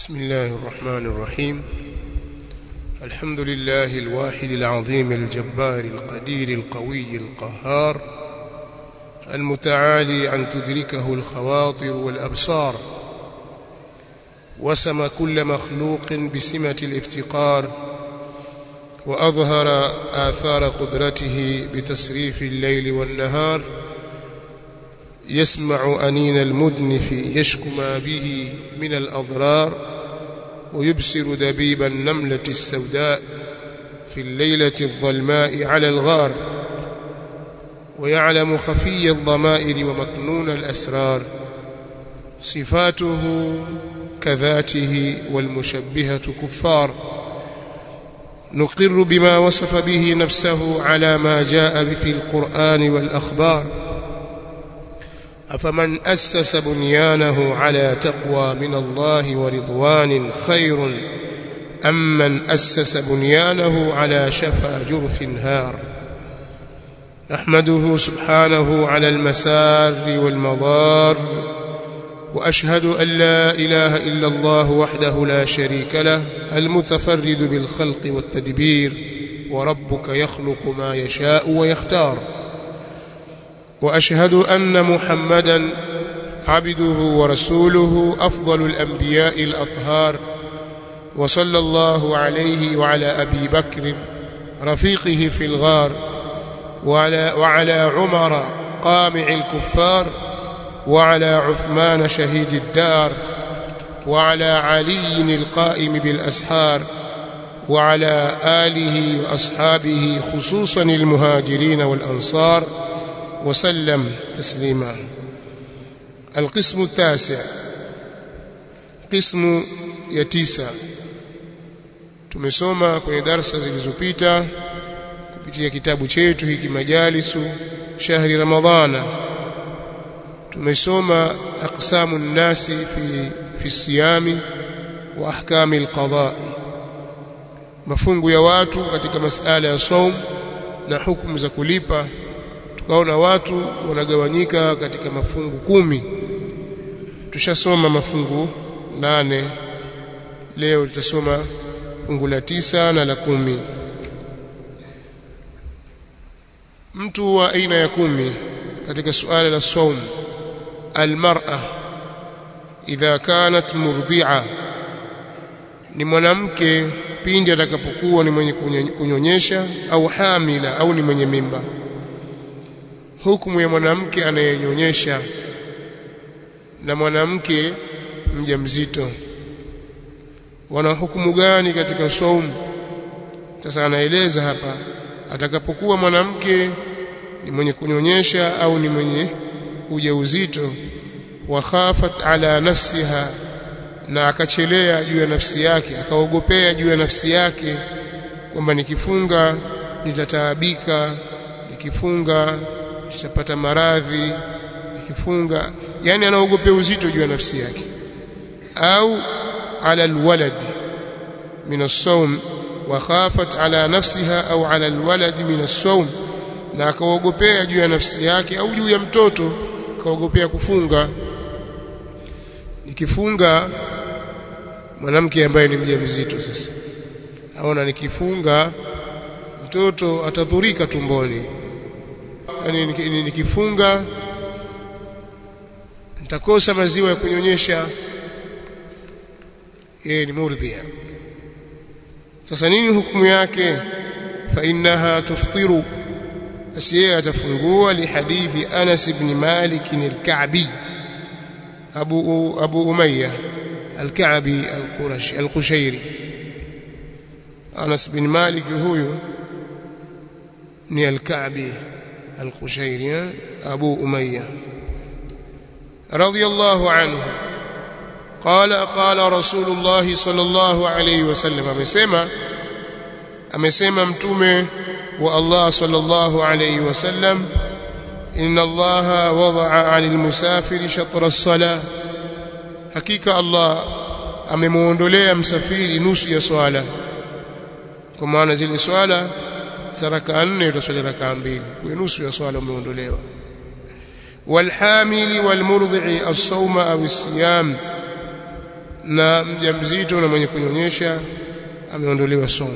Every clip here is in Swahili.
بسم الله الرحمن الرحيم الحمد لله الواحد العظيم الجبار القدير القوي القهار المتعالي أن تدركه الخواطر والأبصار وسم كل مخلوق بسمة الافتقار وأظهر آثار قدرته بتسريف الليل والنهار يسمع أنين المذنف يشكو ما به من الأضرار ويبصر دبيب النملة السوداء في الليلة الظلماء على الغار ويعلم خفي الضمائر ومكنون الأسرار صفاته كذاته والمشبهة كفار نقر بما وصف به نفسه على ما جاء في القرآن والأخبار أفمن أسس بنيانه على تقوى من الله ورضوان خير أم من أسس بنيانه على شفا جرف هار أحمده سبحانه على المسار والمضار وأشهد أن لا إله إلا الله وحده لا شريك له المتفرد بالخلق والتدبير وربك يخلق ما يشاء ويختار وأشهد أن محمدا عبده ورسوله أفضل الأنبياء الأطهار وصلى الله عليه وعلى أبي بكر رفيقه في الغار وعلى, وعلى عمر قامع الكفار وعلى عثمان شهيد الدار وعلى علي القائم بالأسحار وعلى آله وأصحابه خصوصا المهاجرين والأنصار وسلم تسليما القسم التاسع قسم ya tisa tumesoma kwenye darasa zilizopita kupitia kitabu chetu hiki majalisu shahri ramadhana tumesoma aqsamu nnasi fi fi siyami wa ahkami alqada'i mafungu ya watu katika masala ya saum na hukumu za kulipa tukaona watu wanagawanyika katika mafungu kumi tushasoma mafungu nane leo tutasoma fungu la tisa na la kumi mtu wa aina ya kumi katika suala la saum almar'a idha kanat murdi'a ni mwanamke pindi atakapokuwa ni mwenye kunyonyesha au hamila au ni mwenye mimba hukumu ya mwanamke anayenyonyesha na mwanamke mjamzito wana hukumu gani katika saumu sasa anaeleza hapa atakapokuwa mwanamke ni mwenye kunyonyesha au ni mwenye ujauzito wa khafat ala nafsiha na akachelea juu ya nafsi yake akaogopea juu ya nafsi yake kwamba nikifunga nitataabika nikifunga nitapata maradhi nikifunga yani anaogopea uzito juu ya nafsi yake au ala alwalad min as-sawm wa khafat ala nafsiha au ala alwalad min as-sawm na akaogopea juu ya nafsi yake au juu ya mtoto akaogopea kufunga nikifunga mwanamke ambaye ni mjamzito sasa aona nikifunga mtoto atadhurika tumboni yani nikifunga nitakosa maziwa ya kunyonyesha yeye ni murdhia sasa nini hukumu yake fa innaha tuftiru basi yeye atafungua lihadithi Anas ibn Malik al-Ka'bi Abu Abu Umayya al-Ka'bi al-Qurashi al-Qushairi Anas ibn Malik huyu ni al-Ka'bi al-Qushairi Abu Umayya رضي الله عنه قال قال رسول الله صلى الله عليه وسلم amesema amesema mtume wa Allah sallallahu alayhi wasallam inna Allah wada'a 'anil musafiri shatra as-salah hakika Allah amemuondolea msafiri nusu ya swala kwa maana zile swala za raka 4 utaswali raka mbili kwa nusu ya swala umeondolewa والحامل والمرضع الصوم أو الصيام na mjamzito na mwenye kunyonyesha ameondolewa somo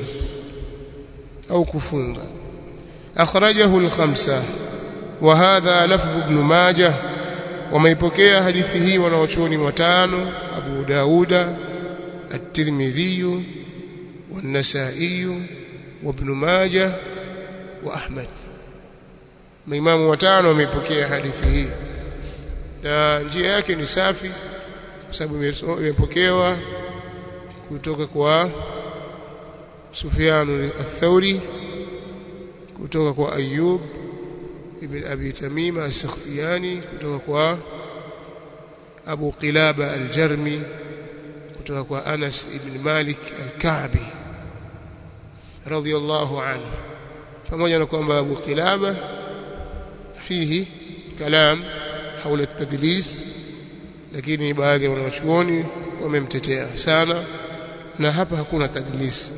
au kufunga akhrajahu al-khamsa wa hadha lafdh ibn majah wameipokea hadithi hii wanawachuoni watano Abu Dauda at-Tirmidhi والنسائي وابن ماجه واحمد maimamu watano wameipokea hadithi hii na njia yake ni safi kwa sababu imepokewa kutoka kwa Sufyan al-Thawri kutoka kwa Ayyub ibn Abi Tamima as-Sakhtiyani kutoka kwa Abu Qilaba al-Jarmi kutoka kwa Anas ibn Malik al-Ka'bi radiyallahu anhu pamoja na kwamba Abu Qilaba fihi kalam haula at-tadlis lakini baadhi ya wanachuoni wamemtetea sana na hapa hakuna tadlis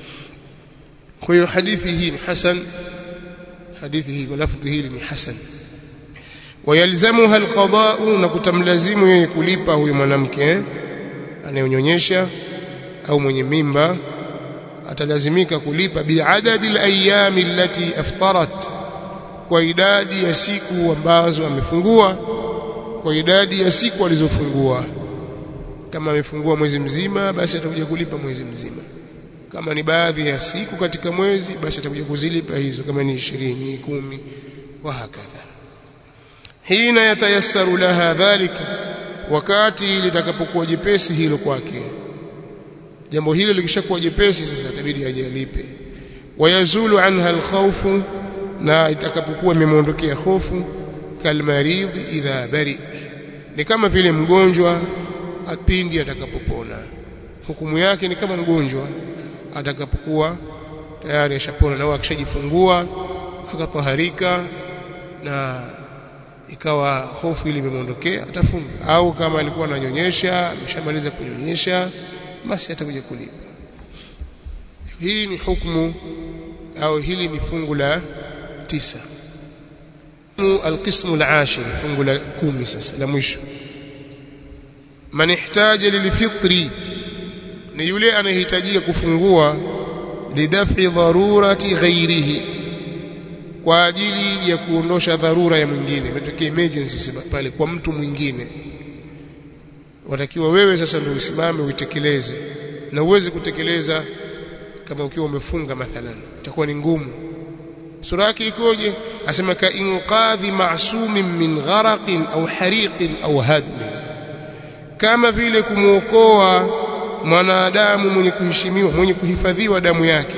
kwa hiyo hadithi hii ni hasan hadithi hii kwa lafdhi hili ni hasan wayalzamuha alqada'u na kutamlazimu yeye kulipa huyu mwanamke anayonyonyesha au mwenye mimba atalazimika kulipa biadadi alayami allati aftarat kwa idadi ya siku ambazo amefungua kwa idadi ya siku alizofungua kama amefungua mwezi mzima basi atakuja kulipa mwezi mzima kama ni baadhi ya siku katika mwezi basi atakuja kuzilipa hizo kama ni 20 10 wa hakadha hina yatayassaru laha dhalika wakati litakapokuwa jepesi hilo kwake jambo hilo likishakuwa jepesi sasa itabidi ajalipe wayazulu anha alkhawfu na itakapokuwa imemuondokea hofu kalmaridhi idha bari ni kama vile mgonjwa apindi atakapopona hukumu yake ni kama mgonjwa atakapokuwa tayari ashapona na akishajifungua akataharika na ikawa hofu ile imemwondokea atafunga au kama alikuwa ananyonyesha ameshamaliza kunyonyesha basi atakuja kulipa hii ni hukumu au hili ni fungu la tisa القسم العاشر fungu la kumi sasa la mwisho man ihtaja lilfitri ni yule anayehitajia kufungua lidafi dharurati ghairihi kwa ajili ya kuondosha dharura ya mwingine imetokea emergency pale kwa mtu mwingine watakiwa wewe sasa ndio usimame uitekeleze na uweze kutekeleza kama ukiwa umefunga mathalan itakuwa ni ngumu sura yake ikoje asema ka inqadhi ma'sumin min gharaqin au hariqin au hadmin kama vile kumuokoa mwanadamu mwenye kuheshimiwa mwenye kuhifadhiwa damu yake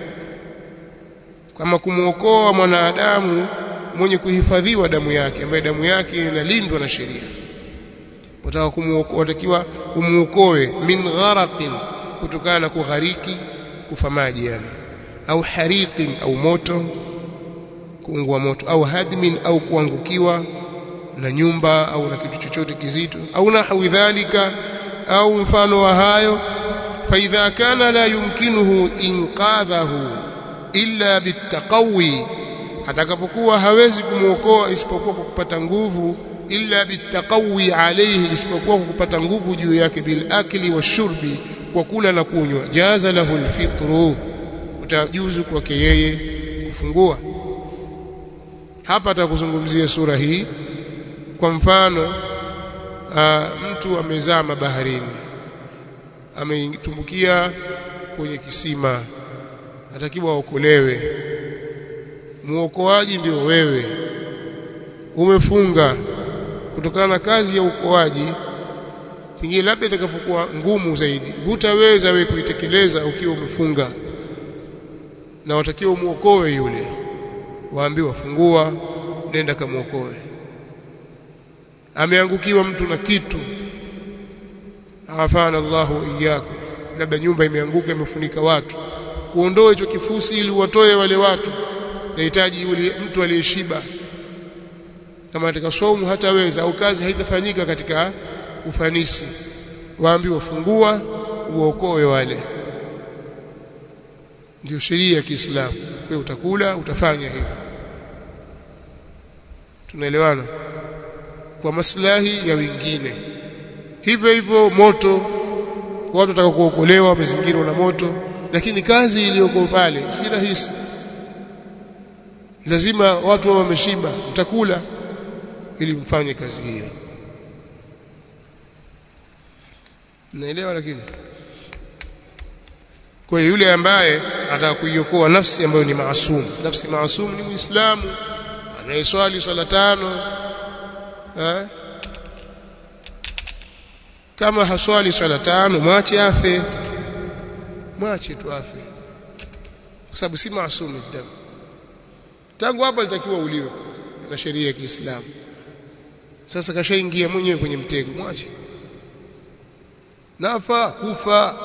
kama kumuokoa mwanadamu mwenye kuhifadhiwa damu yake ambaye damu yake inalindwa na sheria wataka kumuokoa watakiwa umuokoe min gharaqin kutokana na kughariki kufa maji yani au hariqin au moto kuungua moto au hadmin au kuangukiwa na nyumba au na kitu chochote kizito au nahwi dhalika au mfano wa hayo فإذا كان لا يمكنه إنقاذه إلا بالتقوي atakapokuwa hawezi kumuokoa isipokuwa kwa kupata nguvu illa bitaqawi alayhi isipokuwa kwa kupata nguvu juu yake bil akli washurbi kwa kula na kunywa jaza lahu alfitru utajuzu kwake yeye kufungua hapa atakuzungumzia sura hii kwa mfano aa, mtu amezama baharini ametumbukia kwenye kisima atakiwa aokolewe muokoaji ndio wewe umefunga kutokana na kazi ya uokoaji pengine labda itakapokuwa ngumu zaidi hutaweza wewe kuitekeleza ukiwa umefunga na watakiwa umuokoe yule waambiwa fungua nenda kamuokoe ameangukiwa mtu na kitu afana Allahu iyyakum labda nyumba imeanguka imefunika watu kuondoa hicho kifusi ili watoe wale watu nahitaji yule mtu aliyeshiba kama katika saumu hataweza au kazi haitafanyika katika ufanisi waambiwa fungua uokoe wale ndio sheria ya Kiislamu wewe utakula utafanya hivyo tunaelewana kwa maslahi ya wengine hivyo hivyo moto watu wataka kuokolewa wamezingirwa na moto lakini kazi iliyoko pale si rahisi lazima watu wao wameshiba mtakula ili mfanye kazi hiyo naelewa lakini kwa hiyo yule ambaye anataka kuiokoa nafsi ambayo ni maasum nafsi maasum ni muislamu anayeswali swala tano eh? kama haswali swala tano mwache afe mwache tu afe kwa sababu si maasum damu tangu hapa litakiwa uliwe na sheria ya Kiislamu sasa kashaingia mwenyewe kwenye mtego mwache nafa kufa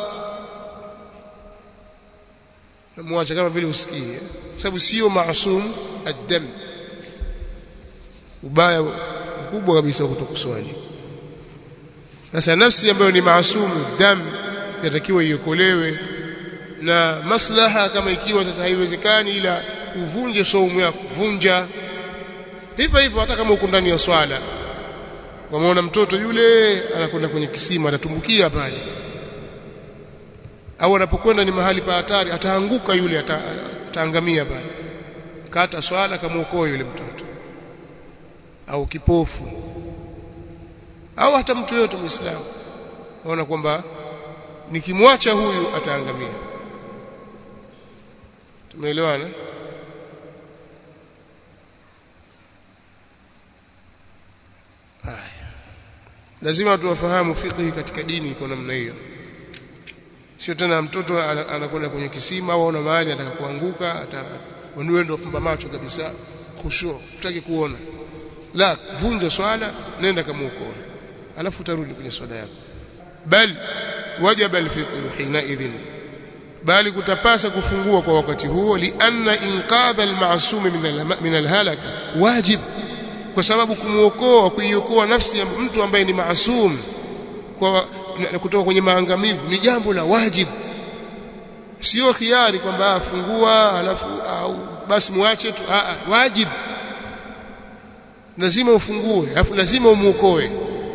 mwache kama vile usikie kwa sababu sio maasum ad-dam ubaya mkubwa kabisa wa kutokuswali sasa nafsi ambayo ni maasumu dam yatakiwa iokolewe na maslaha kama ikiwa sasa haiwezekani ila uvunje saumu yako vunja hivyo hivyo hata kama uko ndani ya swala wameona mtoto yule anakwenda kwenye kisima atatumbukia pale au anapokwenda ni mahali pa hatari ataanguka yule ata, ataangamia pale kata swala kamuokoe yule mtoto au kipofu au hata mtu yote muislamu waona kwamba nikimwacha huyu ataangamia tumeelewana haya lazima tuwafahamu fiqhi katika dini iko namna hiyo sio tena mtoto anakwenda kwenye kisima au ana mahali ataka kuanguka ata wewe ndio fumba macho kabisa khushu utaki kuona la vunja swala nenda kamuokoa alafu utarudi kwenye swala yako bal wajaba alfitr hina idhin bali kutapasa kufungua kwa wakati huo lianna inqadha almasum min alhalaka wajib kwa sababu kumuokoa kuiokoa nafsi ya mtu ambaye ni maasum kwa kutoka kwenye maangamivu ni jambo la wajibu sio khiari kwamba afungua alafu au basi muache tu a wajibu lazima ufungue alafu lazima umuokoe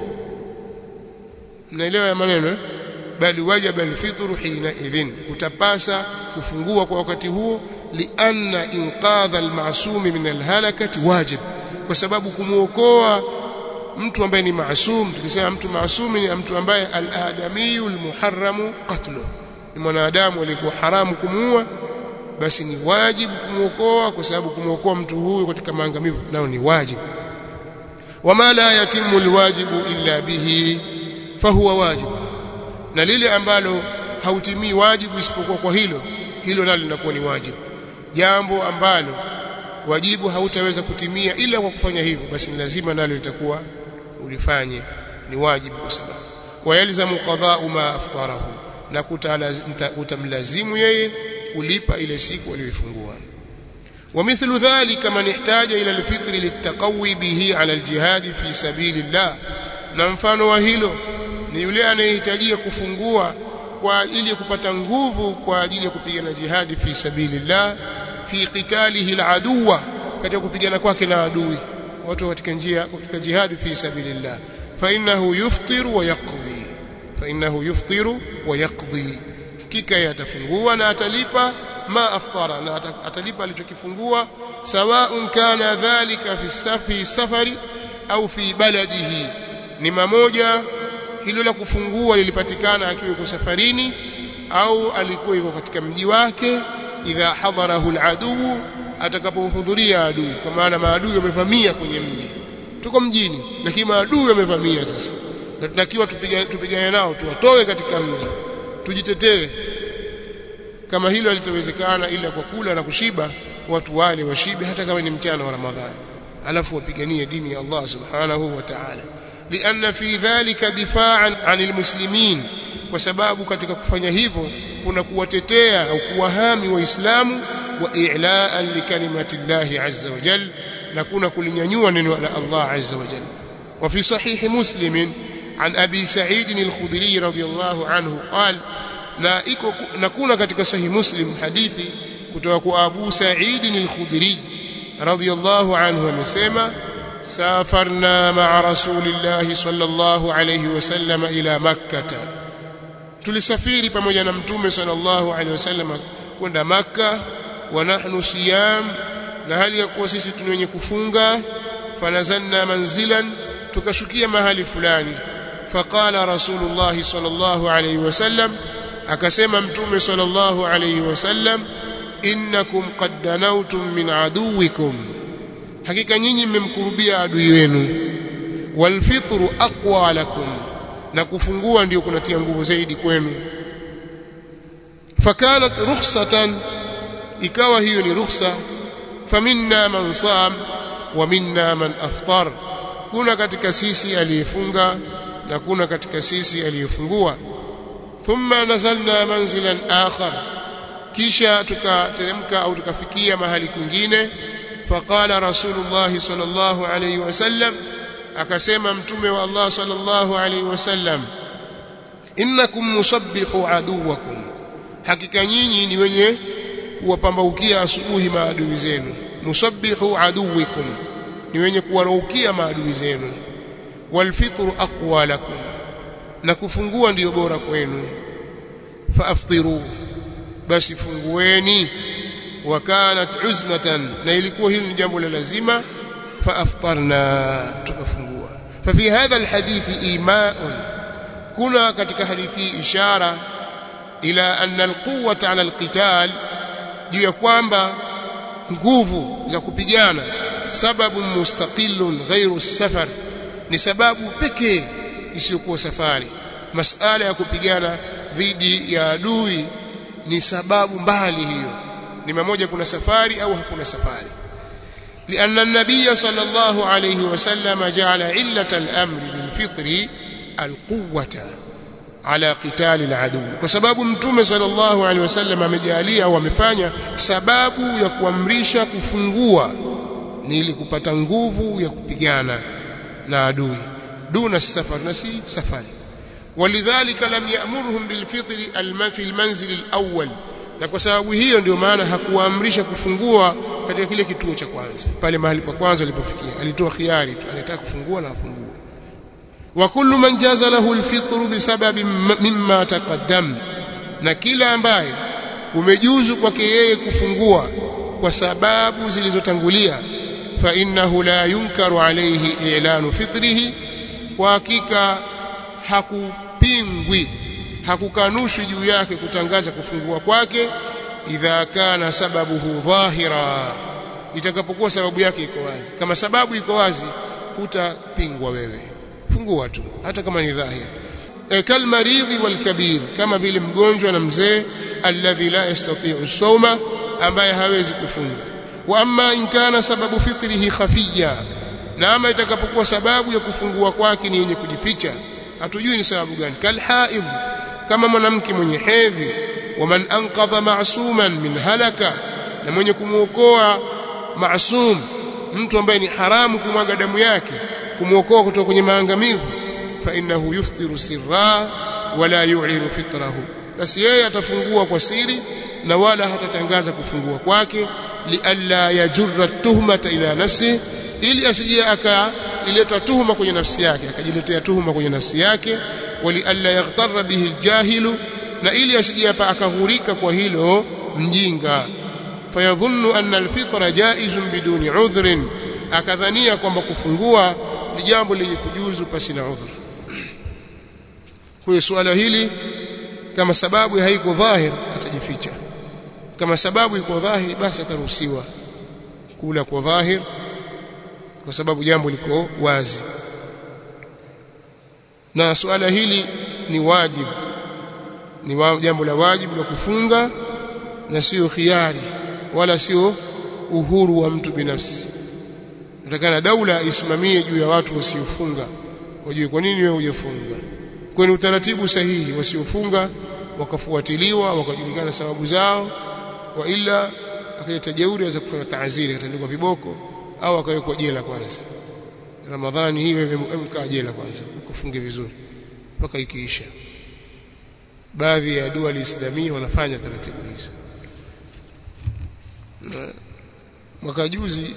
mnaelewa ya maneno eh? bali wajaba alfitru hina idhin utapasa kufungua kwa wakati huo lianna inqadha almasumi min alhalakati wajib kwa sababu kumuokoa mtu ambaye ni maasum tukisema mtu maasumi ni mtu ambaye al-adamiyu al-muharramu qatlu ni mwanadamu aliyekuwa haramu kumuua basi ni wajibu kumuokoa kwa sababu kumuokoa mtu huyu katika maangamivu nao ni wajibu wama la yatimu alwajibu illa bihi fahuwa wajibu na lile ambalo hautimii wajibu isipokuwa kwa hilo hilo nalo linakuwa ni wajibu jambo ambalo wajibu hautaweza kutimia ila kwa kufanya hivyo basi ni lazima nalo litakuwa ulifanye ni wajibu kwa sababu wayalzamu qada'u ma aftarahu na kutamlazimu yeye kulipa ile siku aliyoifungua ومثل ذلك من احتاج إلى الفطر للتقوي به على الجهاد في سبيل الله na mfano wa hilo ni yule anayehitajia kufungua kwa ajili ya kupata nguvu kwa ajili ya kupigana jihadi fi sabilillah fi qitalihi aladuwa katika kupigana kwake na adui watu katika njia katika jihadi fi sabilillah fa innahu yuftiru wa yaqdi fa innahu yuftiru wa yaqdi hakika yatafungua na atalipa ma aftara na atalipa alichokifungua sawaun kana dhalika fi safi safari au fi baladihi ni mamoja hilo la kufungua lilipatikana akiwa yuko safarini au alikuwa yuko katika mji wake idha hadarahu aladu atakapohudhuria adui kwa maana maadui wamevamia kwenye mji tuko mjini lakini maadui wamevamia sasa na tunakiwa tupigane tupigane nao tuwatoe katika mji tujitetee kama hilo halitawezekana ila kwa kula na kushiba watu wale washibe hata kama ni mchana wa Ramadhani alafu wapiganie dini ya Allah subhanahu wa ta'ala لأن في ذلك دفاعا عن المسلمين وسبب katika kufanya hivyo kuna kuwatetea au kuwahami waislamu wa i'laan likalimati Allah azza wa jalla na kuna kulinyanyua neno la Allah azza wa jalla وفي صحيح مسلم عن أبي سعيد الخدري رضي الله عنه قال na iko na kuna katika sahih muslim hadithi kutoka kwa Abu Sa'id al-Khudri radiyallahu anhu amesema safarna ma'a rasulillahi sallallahu alayhi wasallam ila makkah tulisafiri pamoja na mtume sallallahu alaihi wasallam kwenda maka wa nahnu siyam na hali ya kuwa sisi tuni wenye kufunga fanazanna manzilan tukashukia mahali fulani faqala rasulullah sallallahu alaihi wasallam akasema mtume sallallahu alaihi wasallam innakum qad danawtum min aduwikum hakika nyinyi mmemkurubia adui wenu walfitru aqwa lakum na kufungua ndio kunatia nguvu zaidi kwenu fakanat rukhsatan ikawa hiyo ni rukhsa faminna man sam wa minna man aftar kuna katika sisi aliyefunga na kuna katika sisi aliyefungua thumma nazalna manzilan akhar kisha tukateremka au tukafikia mahali kwingine faqala rasulullah sallallahu alayhi wasallam akasema mtume wa Allah sallallahu alayhi wasallam innakum musabbihu aduwakum hakika nyinyi ni wenye kuwapambaukia asubuhi maadui zenu musabbihu aduwikum ni wenye kuwaraukia maadui zenu walfitru aqwa lakum na kufungua ndiyo bora kwenu faaftiru basi fungueni wa kanat uzmatan na ilikuwa hili ni jambo la lazima faaftarna tukafungua fafi hadha alhadithi imaun kuna katika hadithi ishara ila anna alquwwata ala alqital juu ya kwamba nguvu za kupigana sababu mustaqillun ghairu safar ni sababu pekee isiyokuwa safari masala ya kupigana dhidi ya adui ni sababu mbali hiyo ni mmoja kuna safari au hakuna safari لأن النبي صلى الله عليه وسلم جعل علة الأمر بالفطر القوة على قتال العدو وسبب متوم صلى الله عليه وسلم amejalia au amefanya sababu ya kuamrisha kufungua ni ili kupata nguvu ya kupigana na adui duna safar na si safari ولذلك لم يأمرهم بالفطر في المنزل الأول na kwa sababu hiyo ndio maana hakuwaamrisha kufungua katika kile kituo cha kwanza pale mahali pa kwanza alipofikia alitoa khiari tu anataka kufungua na afungue wa kullu man jaza lahu alfitr bisababi mimma taqaddam na kila ambaye umejuzu kwake yeye kufungua kwa sababu zilizotangulia fa innahu la yunkaru alayhi i'lanu fitrihi kwa hakika hakupingwi hakukanushwi juu yake kutangaza kufungua kwake idha kana sababuhu dhahira itakapokuwa sababu yake iko wazi kama sababu iko wazi hutapingwa wewe fungua tu hata kama ni dhahir e kalmaridhi walkabir kama vile mgonjwa na mzee alladhi la yastati'u sawma ambaye hawezi kufunga wa amma in kana sababu fitrihi khafiya na ama itakapokuwa sababu ya kufungua kwake ni yenye kujificha hatujui ni sababu gani kalhaid kama mwanamke mwenye hedhi waman anqadha ma'suman min halaka na mwenye kumuokoa maasum mtu ambaye ni haramu kumwaga damu yake kumuokoa kutoka kwenye maangamivu fa innahu yuftiru sirra wala yu'linu fitrahu basi yeye atafungua kwa siri na wala hatatangaza kufungua kwake lialla yajurra tuhmata ila nafsi ili asije akaileta tuhuma kwenye nafsi yake akajiletea tuhuma kwenye nafsi yake wali alla yaghtarra bihi aljahilu na ili asije akaghurika kwa hilo mjinga fayadhunnu anna alfitra jaizun biduni udhrin akadhania kwamba kufungua ni jambo lenye kujuzu pasi na udhur kwa suala hili kama sababu haiko dhahir atajificha kama sababu iko dhahiri basi ataruhusiwa kula kwa dhahir kwa sababu jambo liko wazi na suala hili ni wajibu ni wa, jambo la wajibu la kufunga na sio khiari wala sio uhuru wa mtu binafsi natakana daula isimamie juu ya watu wasiofunga wajue kwa nini wewe hujafunga kwa ni utaratibu sahihi wasiofunga wakafuatiliwa wakajulikana sababu zao wa ila akaleta jeuri aweza kufanya taaziri atandikwa viboko au akawekwa jela kwanza ramadhani hii wewe mkaa jela kwanza ukafunge vizuri mpaka ikiisha baadhi ya dua islamia wanafanya taratibu hizo mwaka juzi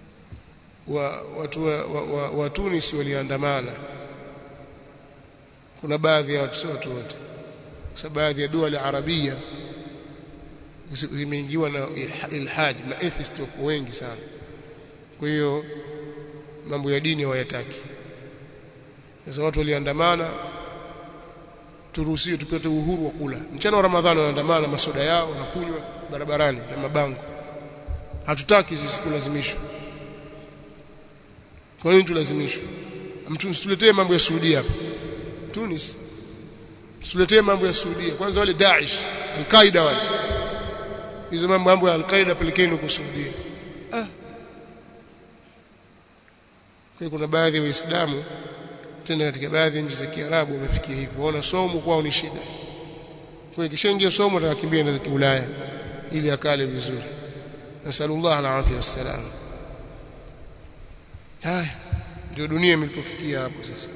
wa watu wa, wa, wa, wa Tunis waliandamana kuna baadhi ya watu sio watu wote kwa sababu baadhi ya dua la arabia imeingiwa na ilhad na atheist wako wengi sana kwa hiyo mambo ya dini hawayataki sasa watu waliandamana turuhusiwe tupate uhuru wa kula mchana wa ramadhani wanaandamana masoda yao na kunywa barabarani na mabango hatutaki sisi kulazimishwa kwa nini tulazimishwe mtu msituletee mambo ya Saudia hapa Tunis msituletee mambo ya Saudia kwanza wale Daesh Al-Qaeda wale hizo mambo mambo ya Al-Qaeda pelekeni huko Saudia ah kwa kuna baadhi ya waislamu tena katika baadhi ya nchi za Kiarabu wamefikia hivyo waona somo kwao ni shida kwa hiyo kishaingia somo atakimbia na za Ulaya ili akale vizuri nasallallahu alaihi wasallam haya ndio dunia imelipofikia hapo sasa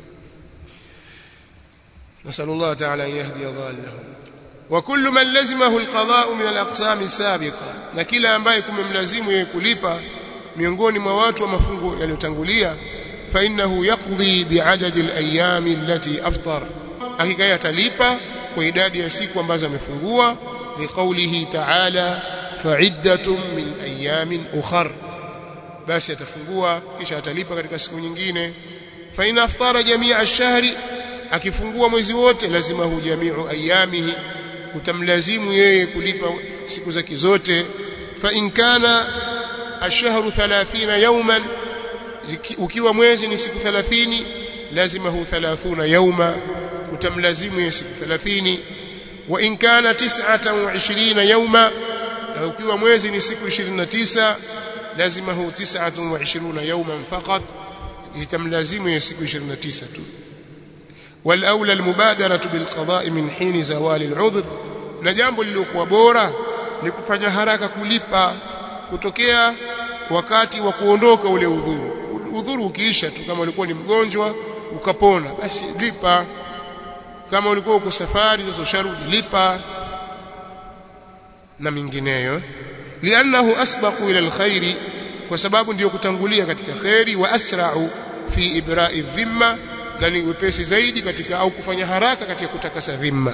nasallallahu ta'ala an yahdi dhallahum wa kullu man lazimahu alqada'u min alaqsam as-sabiqa na kila ambaye kumemlazimu yeye kulipa miongoni mwa watu wa mafungo yaliyotangulia fa innahu yaqdi bi'adadi al-ayyam allati aftar hakika yeye atalipa kwa idadi ya siku ambazo amefungua liqaulihi ta'ala fa'iddatun min ayyamin ukhra basi atafungua kisha atalipa katika siku nyingine fa in aftara jamia ash-shahri akifungua mwezi wote lazima hu jamiu ayamihi utamlazimu yeye kulipa siku zake zote fa in kana ash-shahru 30 yawman ukiwa mwezi ni siku 30 lazima hu 30 yawma utamlazimu yeye siku 30 wa in kana 29 yawma na ukiwa mwezi ni siku 29 lazimahu 29 yawman faqat itamlazimu ya siku 29 tu والاولى المبادره بالقضاء من حين زوال العذر na jambo lililokuwa bora ni kufanya haraka kulipa kutokea wakati wa kuondoka ule udhuru udhuru ukiisha tu kama ulikuwa ni mgonjwa ukapona basi lipa kama ulikuwa uko safari sasa usharudi lipa na mingineyo liannahu asbaqu ila alkhairi kwa sababu ndiyo kutangulia katika khairi wa asra'u fi ibra'i dhimma na ni wepesi zaidi katika au kufanya haraka katika kutakasa dhimma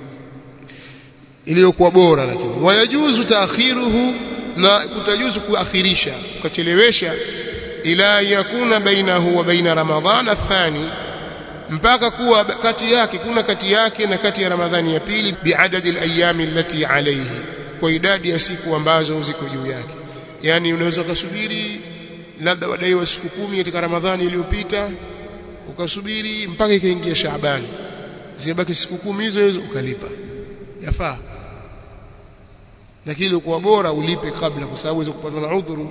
iliyokuwa bora lakini wayajuzu taakhiruhu na kutajuzu kuakhirisha ukachelewesha ila yakuna bainahu wa baina ramadhana athani mpaka kuwa kati yake kuna kati yake na kati ya ramadhani ya pili biadadi alayami allati alayhi kwa idadi ya siku ambazo ziko juu yake yani unaweza ukasubiri labda wadaiwa siku kumi katika ramadhani iliyopita ukasubiri mpaka ikaingia shaabani zibaki siku kumi hizo hizo ukalipa yafaa lakini kwa bora ulipe kabla kwa sababu uweze kupatwa na udhuru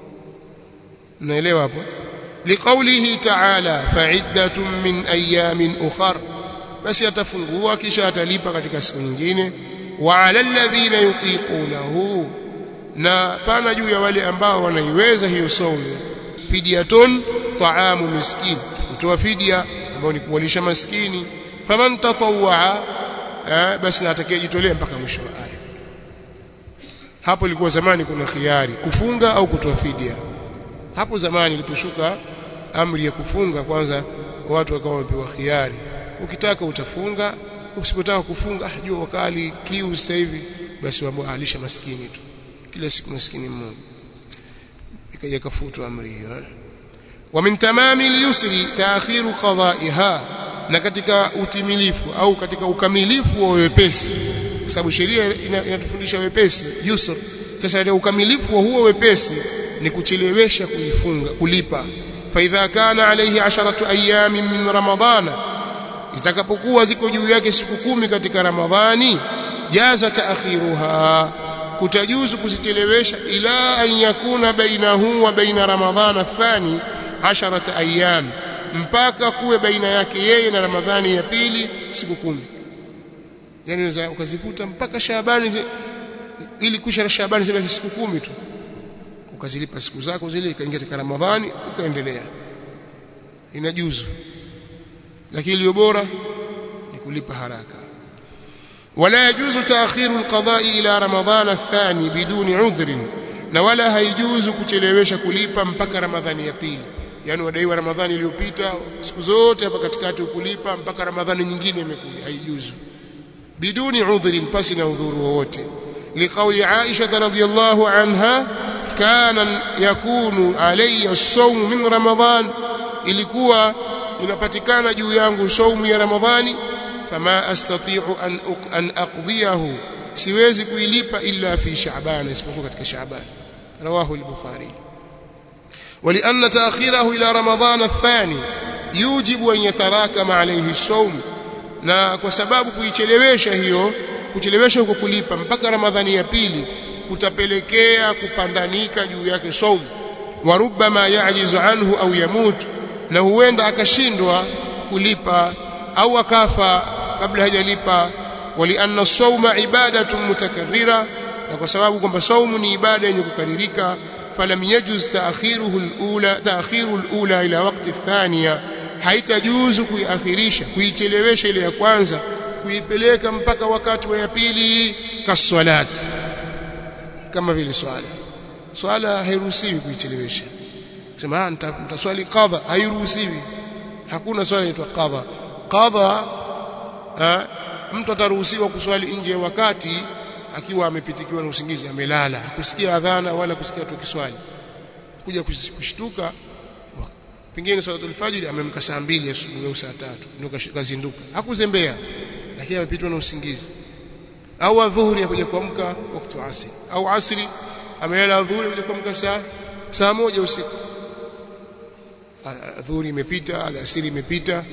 unaelewa hapo liqaulihi ta'ala fa'iddatun min ayamin ukhar basi atafungua kisha atalipa katika siku nyingine wa 'ala alladhina yutiqunahu na pana juu ya wale ambao wanaiweza hiyo saumu fidyatun ta'amu miskin kutoa fidia ambao ni kuwalisha maskini faman tatawwa basi na atakayejitolea mpaka mwisho wa aya hapo ilikuwa zamani kuna khiari kufunga au kutoa fidia hapo zamani iliposhuka amri ya kufunga kwanza watu wakawa wamepewa khiari ukitaka utafunga usipotaka kufunga ah jua wakali kiu sasa hivi basi waboalisha maskini tu kila siku maskini mmoja ikaja kafutwa amri hiyo eh? wa min tamami al-yusri ta'khiru qada'iha na katika utimilifu au katika ukamilifu wa wepesi kwa sababu sheria inatufundisha wepesi yusr sasa ile ukamilifu wa huo wepesi ni kuchelewesha kuifunga kulipa fa idha kana alayhi asharatu ayamin min ramadhana zitakapokuwa ziko juu yake siku kumi katika ramadhani jaza taakhiruha kutajuzu kuzichelewesha ila an yakuna bainahu wa baina ramadhana athani asharata ayyam mpaka kuwe baina yake yeye na ramadhani ya pili siku kumi yani unaweza ukazifuta mpaka Shaabani ili kisha Shaabani zibaki siku kumi tu ukazilipa siku zako zile ikaingia katika Ramadhani ukaendelea inajuzu lakini iliyo bora ni kulipa haraka ولا يجوز تأخير القضاء إلى رمضان الثاني بدون عذر na wala haijuzu kuchelewesha kulipa mpaka ramadhani ya pili yani wadaiwa ramadhani iliyopita siku zote hapa katikati ukulipa mpaka ramadhani nyingine imekuja haijuzu biduni udhrin pasi na udhuru wowote liqauli Aisha radhiyallahu anha kana yakunu alayya as-sawm min ramadhan ilikuwa inapatikana juu yangu saumu ya ramadhani fama astati'u an an aqdiyahu siwezi kuilipa illa fi sha'ban isipokuwa katika sha'ban rawahu al-bukhari ولأن تأخيره إلى رمضان الثاني يوجب أن يتراكم عليه الصوم na kwa sababu kuichelewesha hiyo kuchelewesha huko kulipa mpaka ramadhani ya pili kutapelekea kupandanika juu yake saumu wa rubbama yajizu anhu au yamut na huenda akashindwa kulipa au akafa kabla hajalipa walianna sawma ibadatun mutakarrira na kwa sababu kwamba saumu ni ibada yenye kukaririka falam yajuz ta'khiruhu al-ula ta'khiru al-ula ila waqti athaniya haitajuzu kuiakhirisha kuichelewesha ile ya kwanza kuipeleka mpaka wakati wa ya pili kaswalat kama vile swala swala hairuhusiwi kuichelewesha sema nitaswali qadha hairuhusiwi hakuna swala inaitwa qadha qadha mtu ataruhusiwa kuswali nje ya wakati akiwa amepitikiwa na usingizi amelala hakusikia adhana wala kusikia tu kiswali kuja kushtuka pengine swalatul fajr amemka saa mbili asubuhi au saa tatu ndio kazinduka hakuzembea lakini amepitwa na usingizi au adhuhuri akuja kuamka wakati wa asri au asri amelala adhuhuri akuja kuamka saa saa moja usiku adhuhuri imepita alasiri imepita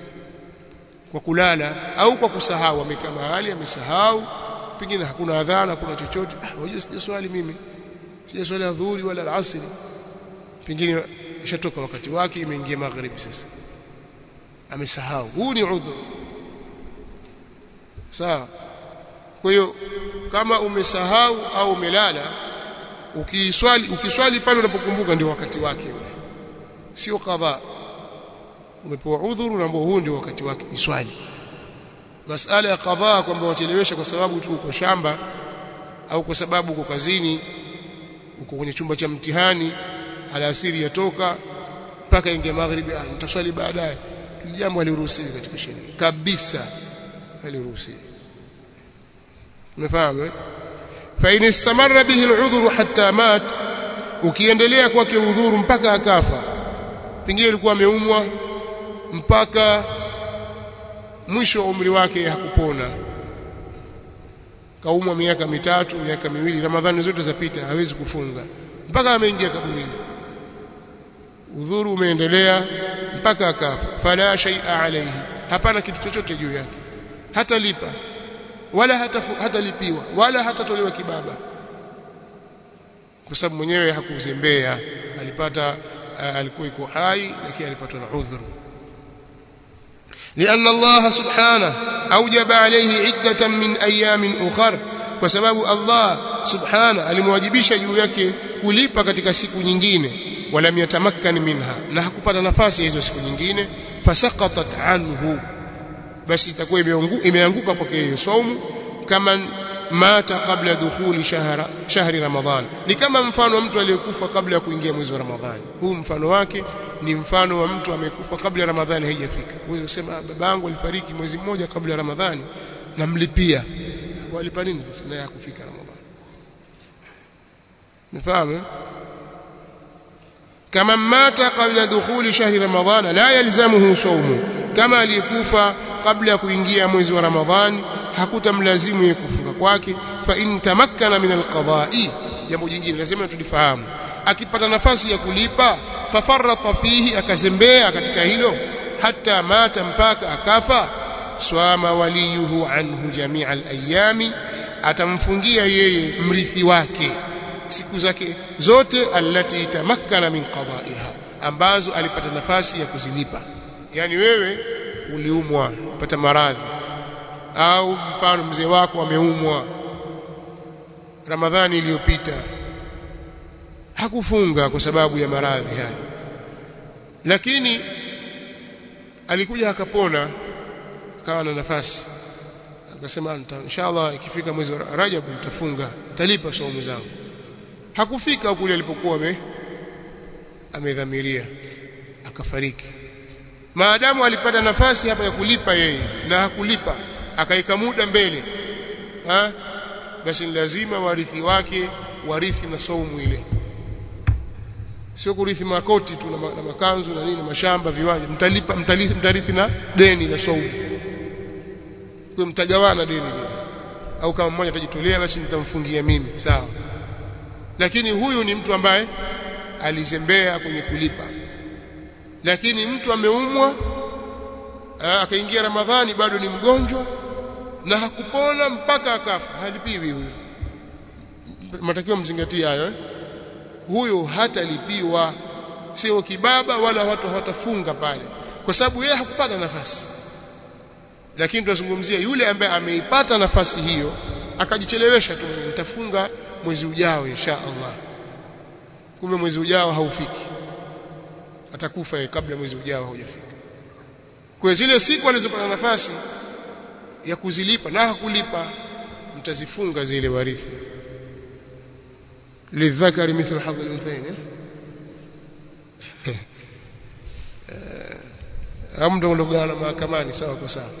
kwa kulala au kwa kusahau amekaa mahali amesahau pengine hakuna adhana hakuna chochote ah unajua sijaswali mimi sijaswali adhuhuri wala alasiri pengine ishatoka wakati wake imeingia magharibi sasa amesahau huu ni udhur sawa kwa hiyo kama umesahau au umelala ukiswali ukiswali pale unapokumbuka ndio wakati wake ule sio kadha umepewa udhuru na huu ndio wakati wake iswali masala ya kadhaa kwamba wachelewesha kwa sababu tu uko shamba au kwa sababu uko kazini uko kwenye chumba cha mtihani alasiri yatoka mpaka inge magharibi ah nitaswali baadaye hili jambo haliruhusiwi katika sheria kabisa haliruhusiwi umefahamu eh fa in istamarra bihi al'udhru hatta mat ukiendelea kwake udhuru mpaka akafa pengine alikuwa ameumwa mpaka mwisho wa umri wake hakupona kaumwa miaka mitatu miaka miwili ramadhani zote zapita hawezi kufunga mpaka ameingia kaburini udhuru umeendelea mpaka akafa fala shay'a alayhi hapana kitu chochote juu yake hatalipa wala hatafu, hatalipiwa wala hatatolewa kibaba kwa sababu mwenyewe hakuzembea alipata uh, alikuwa iko hai lakini alipatwa na udhuru لأن الله سبحانه أوجب عليه عدة من أيام أخر وسبب الله سبحانه alimwajibisha juu yake kulipa katika siku nyingine walam yatamakkan minha na hakupata nafasi hizo siku nyingine fasaqatat anhu basi itakuwa imeanguka kwake hiyo saumu kama mata kabla dukhuli shahra shahri ramadhan ni kama mfano wa mtu aliyekufa kabla ya kuingia mwezi wa ramadhani huu mfano wake ni mfano wa mtu amekufa kabla ramadhani haijafika wewe usema babangu alifariki mwezi mmoja kabla ramadhani namlipia walipa nini sasa naye hakufika ramadhani mfahamu kama mata kabla dukhuli shahri ramadhana la yalzamuhu sawmu kama aliyekufa kabla ya kuingia mwezi wa ramadhani hakutamlazimu yeye kufunga kwake fa in tamakkana min alqada'i jambo jingine lazima tulifahamu akipata nafasi ya kulipa fafarrata fihi akazembea katika hilo hata mata mpaka akafa swama waliyuhu anhu jamia alayami atamfungia yeye mrithi wake siku zake zote allati tamakkana min qada'iha ambazo alipata nafasi ya kuzilipa yani wewe uliumwa upata maradhi au mfano mzee wako ameumwa Ramadhani iliyopita hakufunga kwa sababu ya maradhi haya lakini alikuja akapona akawa na nafasi akasema inshallah ikifika mwezi wa Rajab nitafunga nitalipa saumu zangu hakufika kule alipokuwa ame amedhamiria akafariki maadamu alipata nafasi hapa ya kulipa yeye na hakulipa akaika muda mbele ha? basi ni lazima warithi wake warithi na saumu ile sio kurithi makoti tu na, na makanzu na nini mashamba viwanja mtalipa mtalithi, mtarithi na deni la saumu kwa mtagawana deni lile au kama mmoja atajitolea basi nitamfungia mimi sawa lakini huyu ni mtu ambaye alizembea kwenye kulipa lakini mtu ameumwa akaingia Ramadhani bado ni mgonjwa na hakupona mpaka akafa halipiwi huyo matakiwa mzingatie hayo eh? huyo hatalipiwa sio kibaba wala watu hawatafunga pale kwa sababu yeye hakupata nafasi lakini tunazungumzia yule ambaye ameipata nafasi hiyo akajichelewesha tu nitafunga mwezi ujao insha Allah kumbe mwezi ujao haufiki atakufa yeye kabla mwezi ujao haujafika kwa zile siku alizopata nafasi ya kuzilipa na hakulipa mtazifunga zile warithi lidhakari mithlu hadhi al-unthayn amda ulogana mahakamani sawa kwa sawa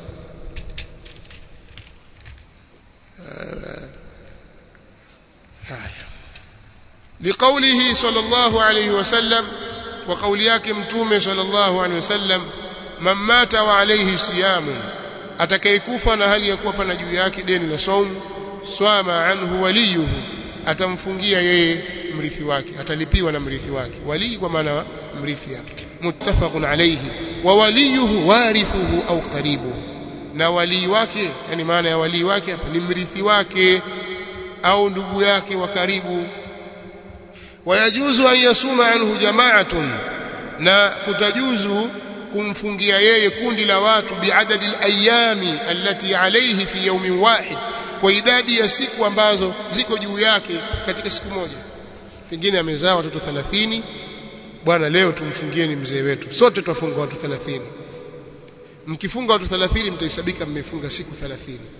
haya liqaulihi sallallahu alayhi wasallam wa kauli yake mtume sallallahu alayhi wasallam man mata wa alayhi siyamun atakayekufa na hali ya kuwa pana juu yake deni la saumu swama anhu waliyuhu atamfungia yeye mrithi wake atalipiwa na mrithi wake wali kwa maana mrithi yake muttafaqun alayhi wa waliyuhu warithuhu au qaribu na wali wake yani maana ya wali wake ni mrithi wake au ndugu yake wa karibu wayajuzu an yasuma anhu jama'atun na kutajuzu kumfungia yeye kundi la watu biadadi alayami allati alayhi fi yawmin wahid kwa idadi ya siku ambazo ziko juu yake katika siku moja pengine amezaa watoto 30 bwana leo tumfungieni mzee wetu sote tutafunga watu 30 mkifunga watu 30 mtahesabika mmefunga siku 30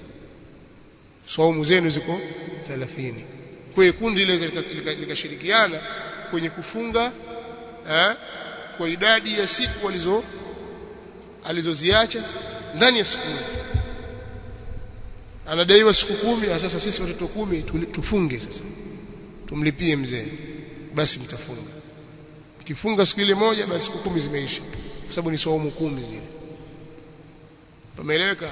saumu zenu ziko 30 kwa hiyo kundi ile likashirikiana kwenye kufunga eh, kwa idadi ya siku walizo alizoziacha ndani ya siku moja anadaiwa siku kumi sasa sisi watoto kumi tufunge sasa tumlipie mzee basi mtafunga mkifunga siku ile moja basi siku kumi zimeisha kwa sababu ni saumu kumi zile pameeleweka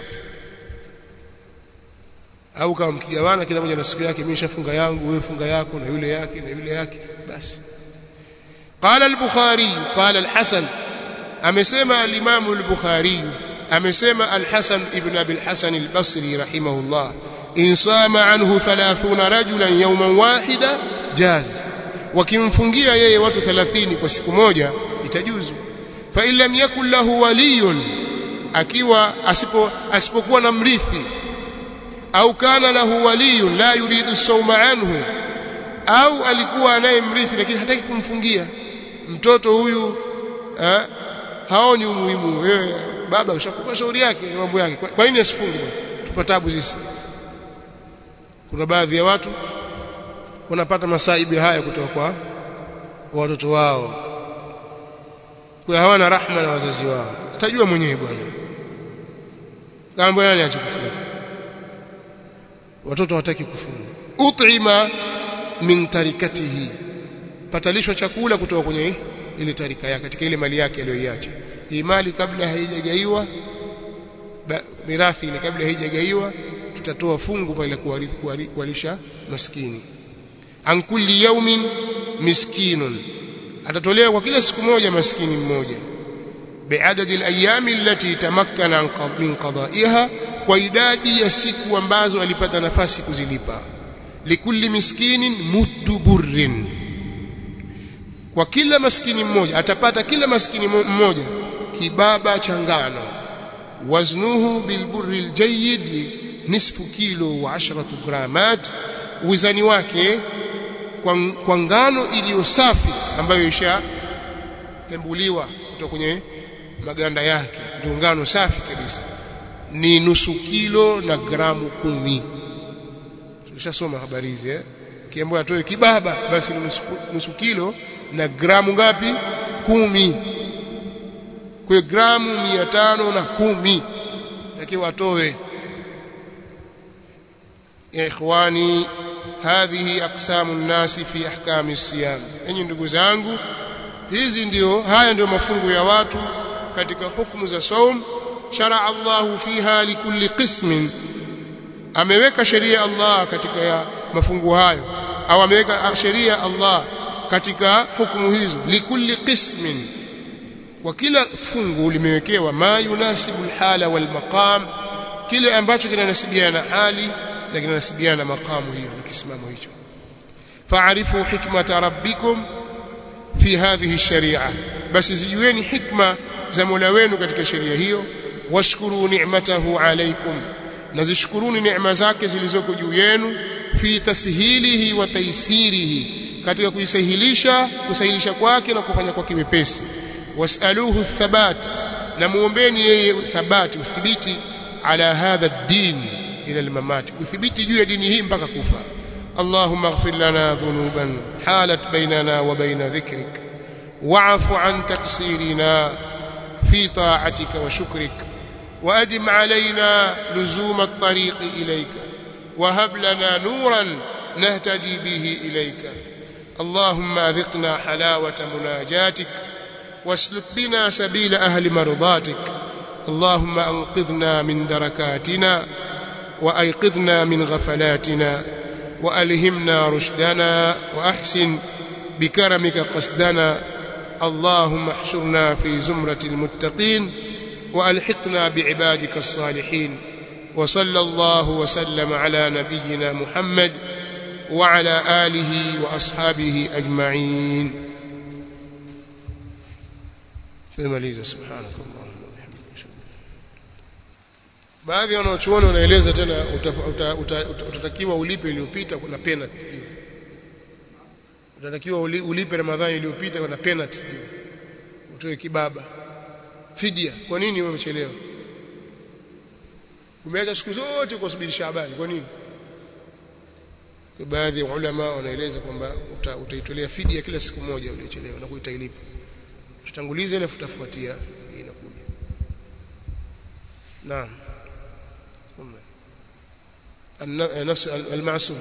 au kama mkigawana kila mmoja na siku yake mimi nishafunga yangu wewe funga yako na yule yake na yule yake basi قال البخاري قال الحسن amesema al-Imam al-Bukhari amesema al-Hasan ibn Abi al-Hasan al-Basri rahimahullah in sama anhu 30 rajulan yawman wahida jaz wakimfungia yeye watu 30 kwa siku moja itajuzu fa in lam yakul lahu waliyun akiwa asipo asipokuwa na mrithi au kana lahu waliyun la yuridu sawma anhu au alikuwa anayemrithi lakini hataki kumfungia mtoto huyu eh, haoni umuhimu wewe baba ushakupa shauri yake mambo yake kwa nini asifunge tupatabu sisi kuna baadhi ya watu wanapata masaibu haya kutoka kwa watoto wao kwa hawana rahma na wazazi wao atajua mwenyewe bwana kama nani achukufunga watoto hawataki kufunga ut'ima min tarikatihi patalishwa chakula kutoka kwenye ile tarika yake katika ile mali yake aliyoiacha hii mali kabla haijagaiwa mirathi ile kabla haijagaiwa tutatoa fungu pale kuwarithi kuwalisha maskini an kulli yawmin miskinun atatolewa kwa kila siku moja maskini mmoja biadadi alayami allati tamakkana min qada'iha kwa idadi ya siku ambazo alipata nafasi kuzilipa likulli miskinin muddu burrin kwa kila maskini mmoja atapata kila maskini mmoja kibaba cha ngano waznuhu bilburri aljayid nisfu kilo wa 10 gramat wizani wake kwa, kwa ngano iliyo safi ambayo isha lembuliwa kutoka kwenye maganda yake ndio ngano safi kabisa ni nusu kilo na gramu kumi tulishasoma habari hizi eh kiambiwa atoe kibaba basi ni nusu, nusu kilo na gramu ngapi kumi kwa gramu 510 lakini watowe ya ikhwani hadhihi aqsamu nnasi fi ahkami siyam enyi ndugu zangu hizi ndio haya ndio mafungu ya watu katika hukumu za saum sharaa Allahu fiha likulli qismin ameweka sheria Allah katika ya mafungu hayo au ameweka sheria Allah katika hukumu hizo likulli qismin kwa kila fungu limewekewa ma yunasibu alhala wal maqam kile ambacho kinanasibiana na hali na kinanasibiana na maqamu hiyo na kisimamo hicho fa'arifu hikmata rabbikum fi hadhihi sharia basi zijueni hikma za Mola wenu katika sheria hiyo washkuru ni'matahu alaykum na zishukuruni neema zake zilizoko juu yenu fi tashilihi wa taysirihi katika kuisahilisha kusahilisha kwake na kufanya kwake wepesi wasaluhu thabat na muombeni yeye thabati uthibiti ala hadha ad-din ila al-mamat uthibiti juu ya dini hii mpaka kufa اللهم اغفر لنا ذنوبا حالت بيننا وبين ذكرك واعف عن تقصيرنا في طاعتك وشكرك وأدم علينا لزوم الطريق إليك وهب لنا نورا نهتدي به إليك اللهم أذقنا حلاوة مناجاتك واسلك بنا سبيل أهل مرضاتك اللهم أنقذنا من دركاتنا وأيقظنا من غفلاتنا وألهمنا رشدنا وأحسن بكرمك قصدنا اللهم احشرنا في زمرة المتقين وألحقنا بعبادك الصالحين وصلى الله وسلم على نبينا محمد وعلى آله وأصحابه أجمعين tumaliza subhanak allahumma wa bihamdika baadhi ya wanachuoni wanaeleza tena utatakiwa ulipe iliyopita kuna penalty utatakiwa ulipe ramadhani iliyopita kuna penalty utoe kibaba fidia kwa nini wewe umechelewa umeacha siku zote kusubiri Shaabani kwa nini kwa baadhi ya ulama wanaeleza kwamba utaitolea fidia kila siku moja uliochelewa na kuitailipa tutanguliza ile futafuatia inakuja naam النفس المعصوم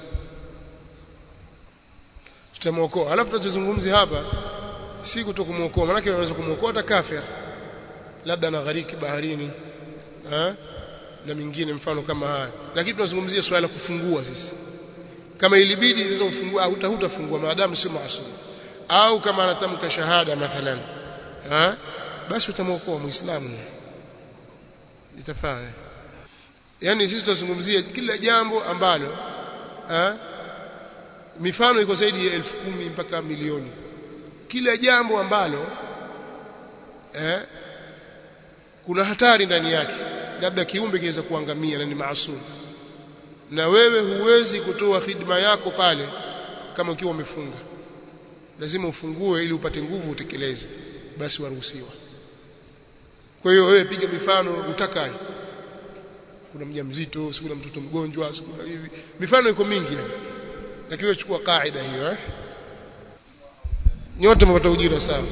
tutamwokoa alafu tutazungumzia hapa si kutokumuokoa maana unaweza kumuokoa hata kafir labda na ghariki baharini ha? na mingine mfano kama haya lakini tunazungumzia swala la kufungua sisi kama ilibidi sasa ufungua au hutafungua maadamu sio maasum au kama anatamka shahada mathalan ha? basi utamwokoa muislamu itafaa yani sisi tunazungumzia kila jambo ambalo ha? mifano iko zaidi ya elfu kumi mpaka milioni kila jambo ambalo eh, kuna hatari ndani yake labda kiumbe kiweza kuangamia na ni maasum na wewe huwezi kutoa khidma yako pale kama ukiwa umefunga lazima ufungue ili upate nguvu utekeleze basi waruhusiwa kwa hiyo wewe piga mifano utakaye kuna mjamzito si kuna mtoto mgonjwa si kuna hivi mifano iko mingi yani lakini wewe chukua kaida hiyo eh nyote mpata ujira sawa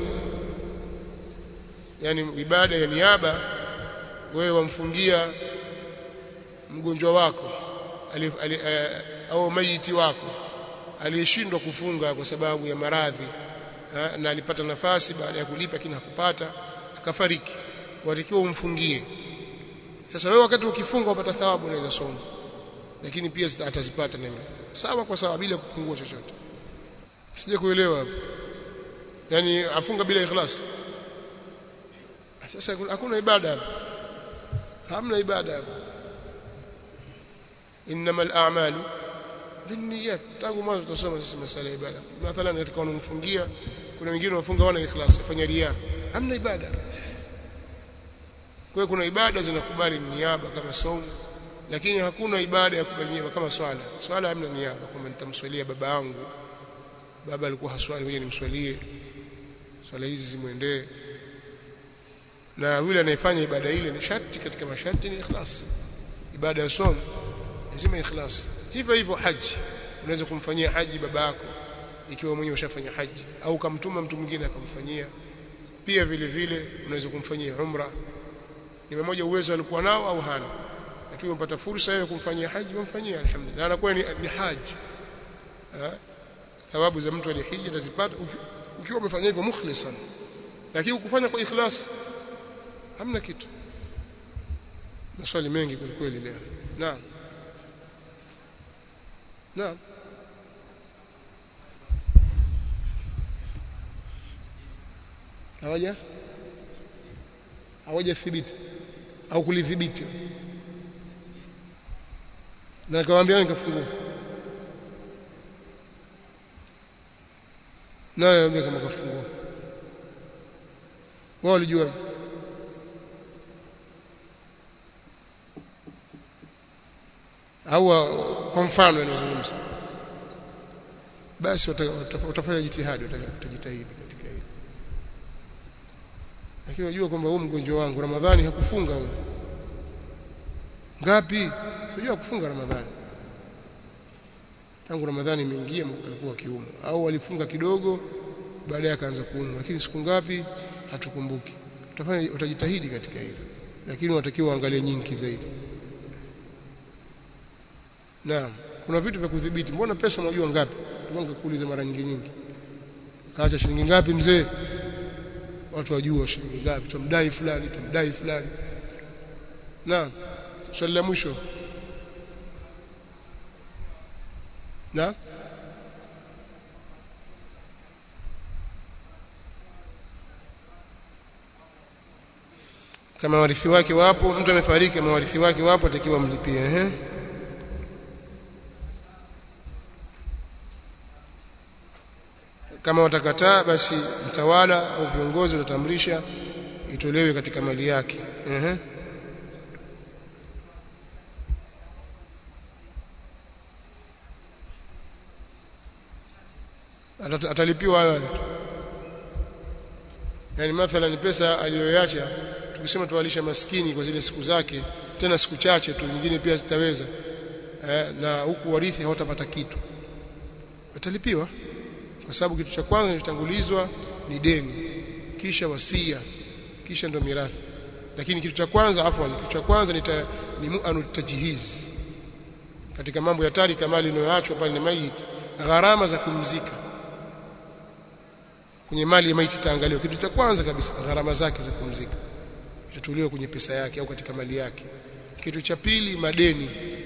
yani ibada ya niaba wewe wamfungia mgonjwa wako ali, ali, uh, au maiti wako aliyeshindwa kufunga kwa sababu ya maradhi na alipata nafasi baada ya kulipa lakini hakupata akafariki watakiwa umfungie sasa wewe wakati ukifunga upata thawabu unaweza soma lakini pia atazipata na yule sawa kwa sawa bila kupungua chochote sije kuelewa hapo yani afunga bila ikhlas sasa hakuna ibada hapo hamna ibada hapo innamal a'malu binniyat tangu mwanzo tutasoma sisi masala ya ibada mathalan katika wanaomfungia kuna wengine wafunga wana ikhlas fanya ria hamna ibada kwa kuna ibada zinakubali niaba kama somo lakini hakuna ibada ya kubali niaba kama swala swala hamna niaba kwamba nitamswalia baba yangu baba alikuwa haswali ngoja nimswalie swala hizi zimwendee na yule anayefanya ibada ile ni sharti katika masharti ni ikhlas ibada ya somo lazima ikhlas hivyo hivyo haji unaweza kumfanyia haji baba yako ikiwa mwenyewe ushafanya haji au kamtuma mtu mwingine akamfanyia pia vile vile unaweza kumfanyia umra ni mmoja uwezo alikuwa nao au hana lakini umepata fursa ya kumfanyia haji umfanyia alhamdulillah na anakuwa ni, ni haji ha? thawabu za mtu aliyehiji atazipata ukiwa umefanya hivyo mukhlisan lakini ukufanya kwa ikhlas hamna kitu maswali mengi kwa kweli leo naam naam hawaja hawaja thibiti au kulidhibiti na nikamwambia nikafungua naye anambia kama kafungua wao walijua au kwa mfano anazungumza basi watafanya jitihadi watajitahidi katika hili lakini unajua kwamba huyu mgonjwa wangu Ramadhani hakufunga huyo ngapi sijui kufunga Ramadhani tangu Ramadhani imeingia alikuwa kiumo au alifunga kidogo baadaye akaanza kuumwa lakini siku ngapi hatukumbuki utafanya utajitahidi katika hilo lakini unatakiwa uangalie nyingi zaidi naam kuna vitu vya kudhibiti mbona pesa unajua ngapi tumange kuuliza mara nyingi nyingi kaacha shilingi ngapi mzee watu wajua shilingi ngapi tumdai fulani tumdai fulani naam swali la mwisho na kama warithi wake wapo mtu amefariki kama warithi wake wapo atakiwa mlipie ehe kama watakataa basi mtawala au viongozi watatamrisha itolewe katika mali yake ehe atalipiwa hayo yani mathalan pesa aliyoacha tukisema tuwalisha maskini kwa zile siku zake tena siku chache tu nyingine pia zitaweza eh, na huku warithi hawatapata kitu atalipiwa kwa sababu kitu cha kwanza kinachotangulizwa ni deni kisha wasia kisha ndo mirathi lakini kitu cha kwanza afwan kitu cha kwanza ni, ta, ni mu'anu tajhiz katika mambo ya tarika mali inayoachwa pale ni maiti gharama za kumzika kwenye mali ya maiti taangaliwa kitu cha kwanza kabisa gharama zake za kumzika itatuliwa kwenye pesa yake au katika mali yake kitu cha pili madeni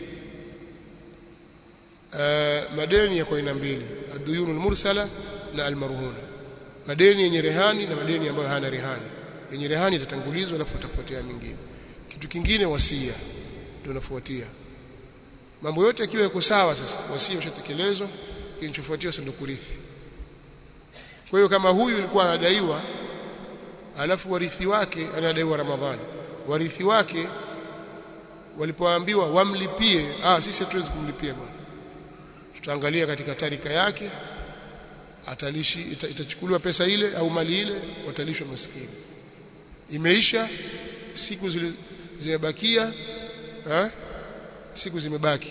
uh, madeni yako aina mbili aduyunu mursala na almarhuna madeni yenye rehani na madeni ambayo hana rehani yenye rehani itatangulizwa alafu itafuatia mingine kitu kingine wasia ndio unafuatia mambo yote yakiwa yako sawa sasa wasia ushatekelezwa kinachofuatia sasa ndio kurithi kwa hiyo kama huyu alikuwa anadaiwa alafu warithi wake anadaiwa Ramadhani warithi wake walipoambiwa wamlipie ah sisi hatuwezi kumlipia bwana tutaangalia katika tarika yake atalishi ita, itachukuliwa pesa ile au mali ile watalishwa maskini imeisha siku zile zimebakia eh siku zimebaki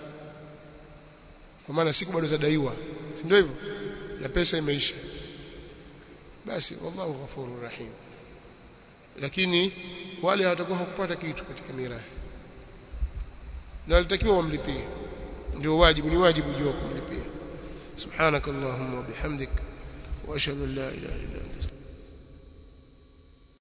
kwa maana siku bado zadaiwa ndio hivyo na pesa imeisha basi wallahu ghafurur rahim lakini wale hawatakuwa hakupata kitu katika mirathi na walitakiwa wamlipie ndio wajibu ni wajibu juu kumlipia subhanakallahumma wa bihamdik wa ashhadu an la ilaha illa anta